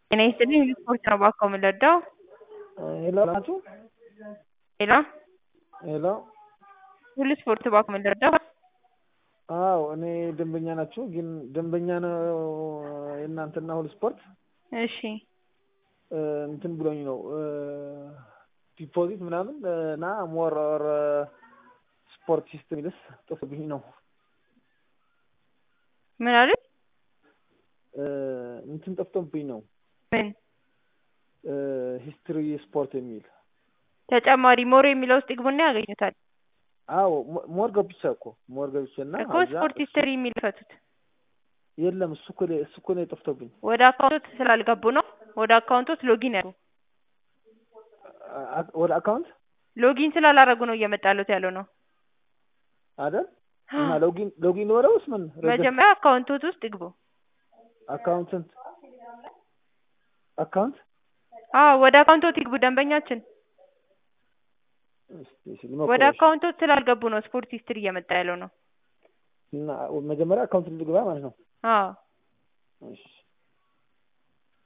ጤና ይስጥልኝ ስፖርት ነው እባክዎ የምንረዳው? ሄሎ ናችሁ? ሄሎ ሄሎ ሁሉ ስፖርት እባክዎ የምንረዳው? አዎ እኔ ደንበኛ ናችሁ ግን ደንበኛ ነው የእናንተና ሁሉ ስፖርት እሺ እንትን ብሎኝ ነው ዲፖዚት ምናምን እና ሞር ኦር ስፖርት ሲስተም ይልስ ጥፍብኝ ነው ምን አሉኝ? እንትን ጠፍቶብኝ ነው ምን ሂስትሪ ስፖርት የሚል ተጨማሪ ሞር የሚለው ውስጥ ይግቡና ያገኙታል። አዎ ሞር ገብቼ እኮ ሞር ገብቼ እና እኮ ስፖርት ሂስትሪ የሚል ፈቱት። የለም እሱ እኮ እሱ እኮ ነው የጠፍቶብኝ። ወደ አካውንቶት ስላልገቡ ነው። ወደ አካውንቶት ሎጊን ያሉ ወደ አካውንት ሎጊን ስላላረጉ ነው እየመጣለት ያለው ነው አይደል? እና ሎጊን ሎጊን ወደ ውስጥ ምን መጀመሪያ አካውንቶት ውስጥ ይግቡ። አካውንትንት አካውንት አዎ ወደ አካውንቶት ይግቡ ደንበኛችን። ወደ አካውንቶት ስላልገቡ ነው ስፖርት ሂስትሪ እየመጣ ያለው ነው። እና መጀመሪያ አካውንት ልግባ ማለት ነው። አዎ እሺ